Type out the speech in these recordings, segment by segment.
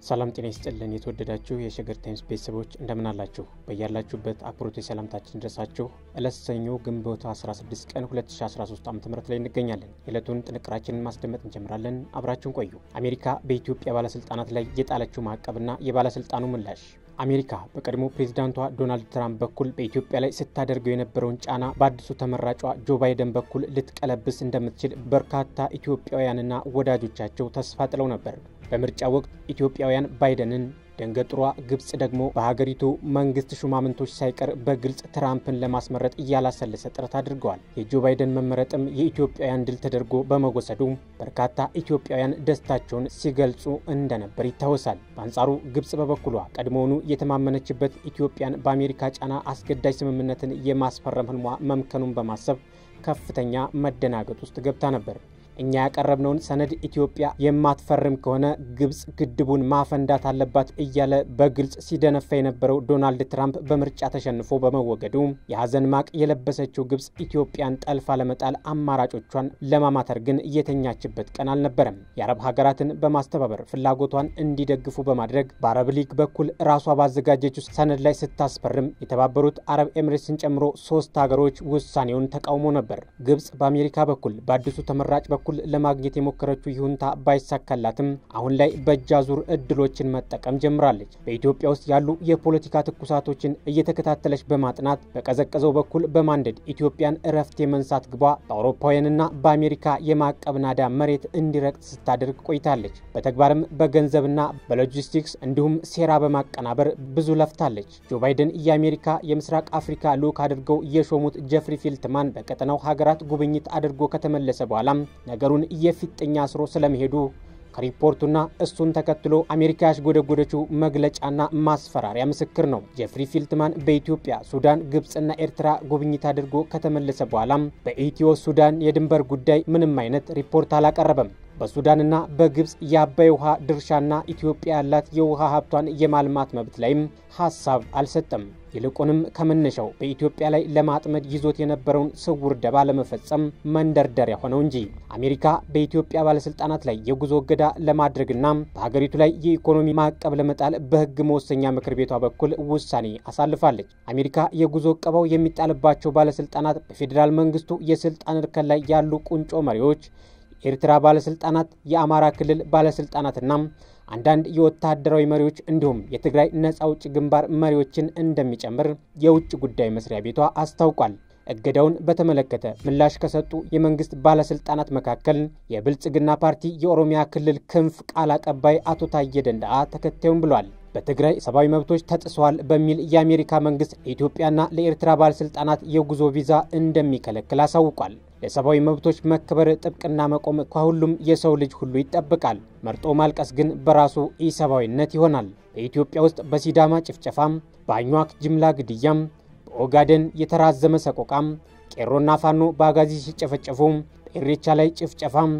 ሰላም ጤና ይስጥልን። የተወደዳችሁ የሸገር ታይምስ ቤተሰቦች እንደምን አላችሁ? በያላችሁበት አክብሮት የሰላምታችን ድረሳችሁ። ዕለት ሰኞ ግንቦት 16 ቀን 2013 ዓ ም ላይ እንገኛለን። የዕለቱን ጥንቅራችንን ማስደመጥ እንጀምራለን። አብራችሁን ቆዩ። አሜሪካ በኢትዮጵያ ባለስልጣናት ላይ የጣለችው ማዕቀብና የባለስልጣኑ ምላሽ አሜሪካ በቀድሞ ፕሬዚዳንቷ ዶናልድ ትራምፕ በኩል በኢትዮጵያ ላይ ስታደርገው የነበረውን ጫና በአዲሱ ተመራጯ ጆ ባይደን በኩል ልትቀለብስ እንደምትችል በርካታ ኢትዮጵያውያንና ወዳጆቻቸው ተስፋ ጥለው ነበር። በምርጫ ወቅት ኢትዮጵያውያን ባይደንን ደንገጥሯ ግብጽ ደግሞ በሀገሪቱ መንግስት ሹማምንቶች ሳይቀር በግልጽ ትራምፕን ለማስመረጥ እያላሰለሰ ጥረት አድርገዋል። የጆ ባይደን መመረጥም የኢትዮጵያውያን ድል ተደርጎ በመወሰዱ በርካታ ኢትዮጵያውያን ደስታቸውን ሲገልጹ እንደነበር ይታወሳል። በአንጻሩ ግብጽ በበኩሏ ቀድሞውኑ የተማመነችበት ኢትዮጵያን በአሜሪካ ጫና አስገዳጅ ስምምነትን የማስፈረም ህልሟ መምከኑን በማሰብ ከፍተኛ መደናገጥ ውስጥ ገብታ ነበር። እኛ ያቀረብነውን ሰነድ ኢትዮጵያ የማትፈርም ከሆነ ግብጽ ግድቡን ማፈንዳት አለባት እያለ በግልጽ ሲደነፋ የነበረው ዶናልድ ትራምፕ በምርጫ ተሸንፎ በመወገዱ የሀዘን ማቅ የለበሰችው ግብጽ ኢትዮጵያን ጠልፋ ለመጣል አማራጮቿን ለማማተር ግን የተኛችበት ቀን አልነበረም። የአረብ ሀገራትን በማስተባበር ፍላጎቷን እንዲደግፉ በማድረግ በአረብ ሊግ በኩል ራሷ ባዘጋጀችው ሰነድ ላይ ስታስፈርም የተባበሩት አረብ ኤምሬትስን ጨምሮ ሶስት ሀገሮች ውሳኔውን ተቃውሞ ነበር። ግብጽ በአሜሪካ በኩል በአዲሱ ተመራጭ በኩል ለማግኘት የሞከረችው ይሁንታ ባይሳካላትም አሁን ላይ በእጅ አዙር እድሎችን መጠቀም ጀምራለች። በኢትዮጵያ ውስጥ ያሉ የፖለቲካ ትኩሳቶችን እየተከታተለች በማጥናት በቀዘቀዘው በኩል በማንደድ ኢትዮጵያን እረፍት የመንሳት ግቧ በአውሮፓውያንና በአሜሪካ የማዕቀብ ናዳ መሬት እንዲረግጥ ስታደርግ ቆይታለች። በተግባርም በገንዘብና በሎጂስቲክስ እንዲሁም ሴራ በማቀናበር ብዙ ለፍታለች። ጆ ባይደን የአሜሪካ የምስራቅ አፍሪካ ልዑክ አድርገው የሾሙት ጀፍሪ ፊልትማን በቀጠናው ሀገራት ጉብኝት አድርጎ ከተመለሰ በኋላም ነገሩን የፊጥኛ አስሮ ስለመሄዱ ከሪፖርቱና እሱን ተከትሎ አሜሪካ ያሽጎደጎደችው መግለጫና ማስፈራሪያ ምስክር ነው። ጀፍሪ ፊልትማን በኢትዮጵያ፣ ሱዳን፣ ግብፅና ኤርትራ ጉብኝት አድርጎ ከተመለሰ በኋላም በኢትዮ ሱዳን የድንበር ጉዳይ ምንም አይነት ሪፖርት አላቀረበም። በሱዳንና በግብፅ የአባይ ውሃ ድርሻና ኢትዮጵያ ያላት የውሃ ሀብቷን የማልማት መብት ላይም ሀሳብ አልሰጠም። ይልቁንም ከመነሻው በኢትዮጵያ ላይ ለማጥመድ ይዞት የነበረውን ስውር ደባ ለመፈጸም መንደርደሪያ ሆነው እንጂ አሜሪካ በኢትዮጵያ ባለስልጣናት ላይ የጉዞ እገዳ ለማድረግና በሀገሪቱ ላይ የኢኮኖሚ ማዕቀብ ለመጣል በሕግ መወሰኛ ምክር ቤቷ በኩል ውሳኔ አሳልፋለች። አሜሪካ የጉዞ እቀባው የሚጣልባቸው ባለስልጣናት በፌዴራል መንግስቱ የስልጣን እርከን ላይ ያሉ ቁንጮ መሪዎች የኤርትራ ባለስልጣናት፣ የአማራ ክልል ባለስልጣናትና አንዳንድ የወታደራዊ መሪዎች እንዲሁም የትግራይ ነጻ አውጪ ግንባር መሪዎችን እንደሚጨምር የውጭ ጉዳይ መስሪያ ቤቷ አስታውቋል። እገዳውን በተመለከተ ምላሽ ከሰጡ የመንግስት ባለስልጣናት መካከል የብልጽግና ፓርቲ የኦሮሚያ ክልል ክንፍ ቃል አቀባይ አቶ ታየ ደንዳአ ተከታዩም ብሏል። በትግራይ ሰብአዊ መብቶች ተጥሰዋል በሚል የአሜሪካ መንግስት ለኢትዮጵያና ለኤርትራ ባለስልጣናት የጉዞ ቪዛ እንደሚከለክል አሳውቋል። ለሰብአዊ መብቶች መከበር ጥብቅና መቆም ከሁሉም የሰው ልጅ ሁሉ ይጠብቃል። መርጦ ማልቀስ ግን በራሱ ኢሰብአዊነት ይሆናል። በኢትዮጵያ ውስጥ በሲዳማ ጭፍጨፋም፣ በአኟክ ጅምላ ግድያም፣ በኦጋደን የተራዘመ ሰቆቃም፣ ቄሮና ፋኖ በአጋዚ ሲጨፈጨፉ በኢሬቻ ላይ ጭፍጨፋም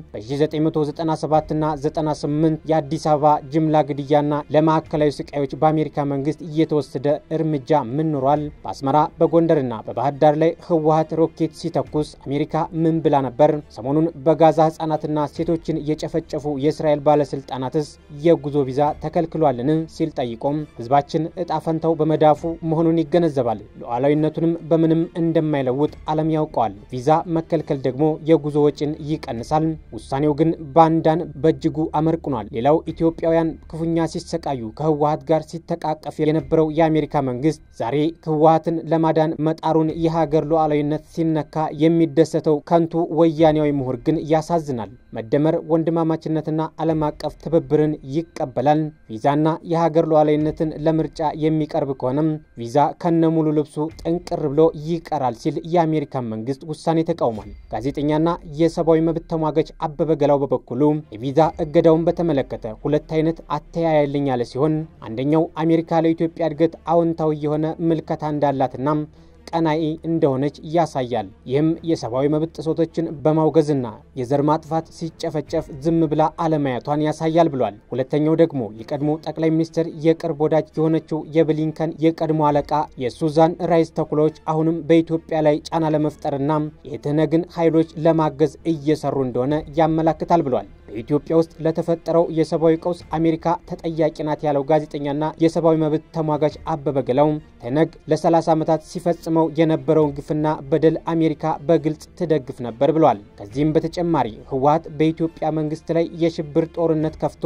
በ1997ና 98 የአዲስ አበባ ጅምላ ግድያና ለማዕከላዊ ስቃዮች በአሜሪካ መንግስት እየተወሰደ እርምጃ ምን ኖሯል? በአስመራ በጎንደርና በባህር ዳር ላይ ህወሀት ሮኬት ሲተኩስ አሜሪካ ምን ብላ ነበር? ሰሞኑን በጋዛ ህጻናትና ሴቶችን የጨፈጨፉ የእስራኤል ባለስልጣናትስ የጉዞ ቪዛ ተከልክሏልን? ሲል ጠይቆም ህዝባችን እጣ ፈንታው በመዳፉ መሆኑን ይገነዘባል። ሉዓላዊነቱንም በምንም እንደማይለውጥ ዓለም ያውቀዋል። ቪዛ መከልከል ደግሞ የጉዞ ወጪን ይቀንሳል። ውሳኔው ግን ባንዳን በእጅጉ አመርቅኗል። ሌላው ኢትዮጵያውያን ክፉኛ ሲሰቃዩ ከህወሀት ጋር ሲተቃቀፍ የነበረው የአሜሪካ መንግስት ዛሬ ህወሀትን ለማዳን መጣሩን የሀገር ሉዓላዊነት ሲነካ የሚደሰተው ከንቱ ወያኔያዊ ምሁር ግን ያሳዝናል። መደመር ወንድማማችነትና ዓለም አቀፍ ትብብርን ይቀበላል። ቪዛና የሀገር ሉዓላዊነትን ለምርጫ የሚቀርብ ከሆነም ቪዛ ከነሙሉ ልብሱ ጥንቅር ብሎ ይቀራል ሲል የአሜሪካ መንግስት ውሳኔ ተቃውሟል። ጋዜጠኛና የሰብአዊ መብት ተሟጋች አበበ ገላው በበኩሉ የቪዛ እገዳውን በተመለከተ ሁለት አይነት አተያያልኝ ያለ ሲሆን አንደኛው አሜሪካ ለኢትዮጵያ እድገት አዎንታዊ የሆነ ምልከታ እንዳላትና ቀናኢ እንደሆነች ያሳያል። ይህም የሰብአዊ መብት ጥሰቶችን በማውገዝና የዘር ማጥፋት ሲጨፈጨፍ ዝም ብላ አለማየቷን ያሳያል ብሏል። ሁለተኛው ደግሞ የቀድሞ ጠቅላይ ሚኒስትር የቅርብ ወዳጅ የሆነችው የብሊንከን የቀድሞ አለቃ የሱዛን ራይስ ተኩላዎች አሁንም በኢትዮጵያ ላይ ጫና ለመፍጠርና የትህነግን ኃይሎች ለማገዝ እየሰሩ እንደሆነ ያመላክታል ብሏል። በኢትዮጵያ ውስጥ ለተፈጠረው የሰብአዊ ቀውስ አሜሪካ ተጠያቂ ናት ያለው ጋዜጠኛና የሰብአዊ መብት ተሟጋች አበበ ገላው ትነግ ለ30 ዓመታት ሲፈጽመው የነበረውን ግፍና በደል አሜሪካ በግልጽ ትደግፍ ነበር ብሏል። ከዚህም በተጨማሪ ህወሓት በኢትዮጵያ መንግስት ላይ የሽብር ጦርነት ከፍቶ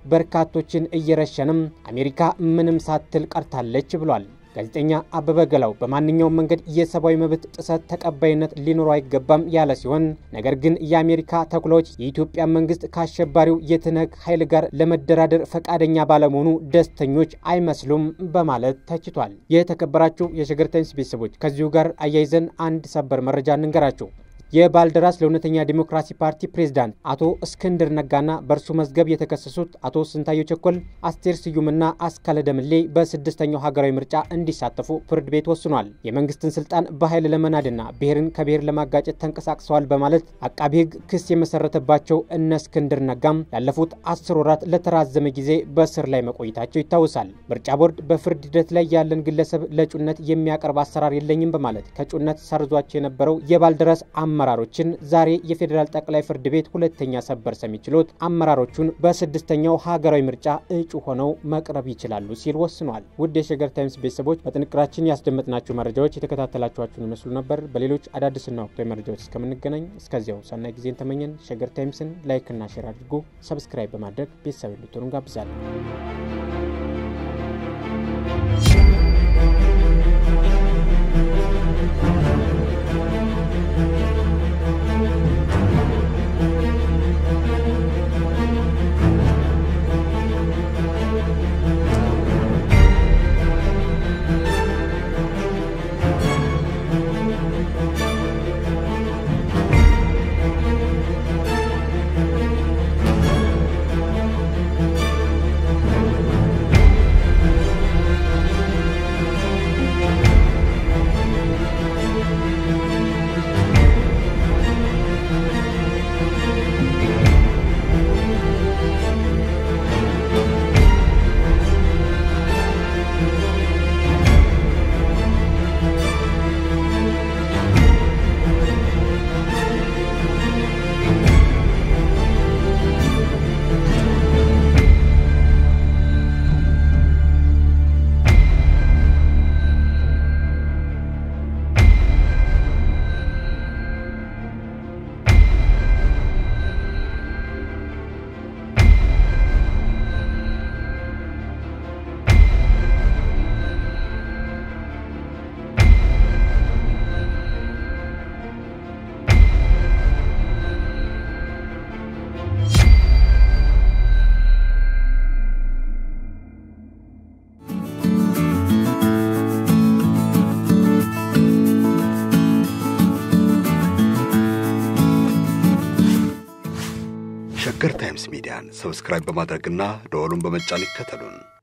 በርካቶችን እየረሸንም አሜሪካ ምንም ሳትል ቀርታለች ብሏል። ጋዜጠኛ አበበ ገላው በማንኛውም መንገድ የሰብአዊ መብት ጥሰት ተቀባይነት ሊኖረው አይገባም ያለ ሲሆን ነገር ግን የአሜሪካ ተኩላዎች የኢትዮጵያ መንግስት ከአሸባሪው የትነግ ኃይል ጋር ለመደራደር ፈቃደኛ ባለመሆኑ ደስተኞች አይመስሉም በማለት ተችቷል። የተከበራችሁ የሸገር ታይምስ ቤተሰቦች ከዚሁ ጋር አያይዘን አንድ ሰበር መረጃ እንንገራችሁ። የባልደራስ ለእውነተኛ ዲሞክራሲ ፓርቲ ፕሬዝዳንት አቶ እስክንድር ነጋና በእርሱ መዝገብ የተከሰሱት አቶ ስንታየው ቸኮል፣ አስቴር ስዩምና አስካለ ደምሌ በስድስተኛው ሀገራዊ ምርጫ እንዲሳተፉ ፍርድ ቤት ወስኗል። የመንግስትን ስልጣን በኃይል ለመናድና ብሔርን ከብሔር ለማጋጨት ተንቀሳቅሰዋል በማለት አቃቢ ሕግ ክስ የመሰረተባቸው እነ እስክንድር ነጋም ላለፉት አስር ወራት ለተራዘመ ጊዜ በእስር ላይ መቆየታቸው ይታወሳል። ምርጫ ቦርድ በፍርድ ሂደት ላይ ያለን ግለሰብ ለእጩነት የሚያቀርብ አሰራር የለኝም በማለት ከእጩነት ሰርዟቸው የነበረው የባልደራስ አመራሮችን ዛሬ የፌዴራል ጠቅላይ ፍርድ ቤት ሁለተኛ ሰበር ሰሚ ችሎት አመራሮቹን በስድስተኛው ሀገራዊ ምርጫ እጩ ሆነው መቅረብ ይችላሉ ሲል ወስኗል። ውድ የሸገር ታይምስ ቤተሰቦች በጥንቅራችን ያስደመጥናችሁ መረጃዎች የተከታተላችኋችሁን ይመስሉ ነበር። በሌሎች አዳዲስና ወቅታዊ መረጃዎች እስከምንገናኝ እስከዚያው ሰናይ ጊዜን ተመኘን። ሸገር ታይምስን ላይክና ሼር አድርጎ ሰብስክራይብ በማድረግ ቤተሰብ እንድትሆኑ እንጋብዛለን። ሸገር ታይምስ ሚዲያን ሰብስክራይብ በማድረግና ደወሉን በመጫን ይከተሉን።